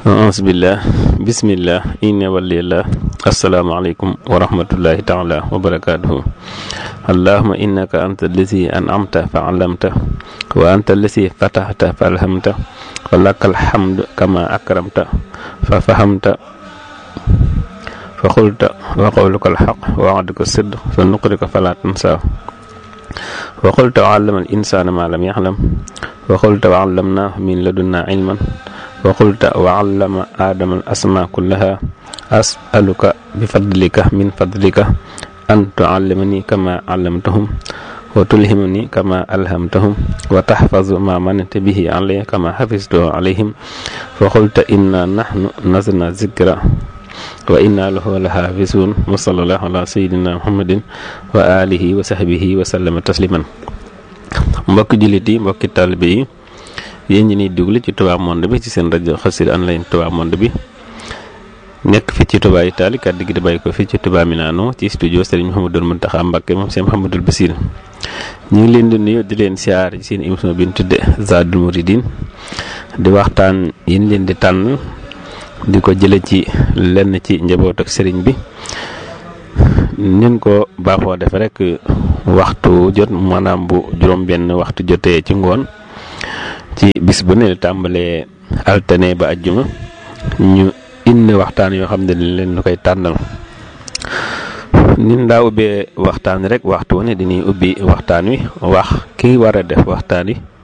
aasbillah bismillah inna walillah asalaamaaleykum wa rahmatullahi taala wa barakatuhu allahuma innaka anta allazi an'amta fa allamta wa anta allazi fatahta fa alhamta wa laka alhamdu kama akramta fa fahamta fa qulta wa qawluka alxaq wa wa'duka sidq fa nuqrika fala tansa wa qulta wa allama al insana ma lam yaxlam wa qulta wa allamnahu min ladunna ilman wa qulta wa allama aadama al asma kullaha asaluka bi fadlika min fadlika an tuallimani kama allamtahum wa tulhimani kama alhamtahum wa tahfazu ma manata bihi alayya kama hafiztuhu alayhim fa qulta inna nahnu nazalna zikra wa inna lahu la hafizun wa sallallahu ala sayidina muhammadin wa alihi wa sahbihi wa sallama tasliman mbokki jullit yi mbokki taalibe yi yéen ñi niy déglu ci Touba Monde bi ci seen rajo Xassida online Touba Monde bi nekk fii ci Touba Italie kàddu gi di bàyyi ko fii ci Touba Milano ci studio Serigne Mouhamadou Mountakha Mbacké moom Serigne Mouhamadou Bassir ñu ngi leen di nuyu di leen siyaar ci seen émission bi ñu tudde Zadul Mouridine di waxtaan yi ñu leen di tànn di ko jële ci lenn ci njaboot ak sëriñ bi nin ko baaxoo def rek waxtu jot maanaam bu juróom-benn waxtu jotee ci ngoon ci bis bu ne tàmbalee altine ba ajjuma ñu indi waxtaan yoo xam ne leen lu koy tànnal nin daa ubbee waxtaan rek waxtu wu ne dañuy ubbi waxtaan wi wax ki war a def waxtaan wi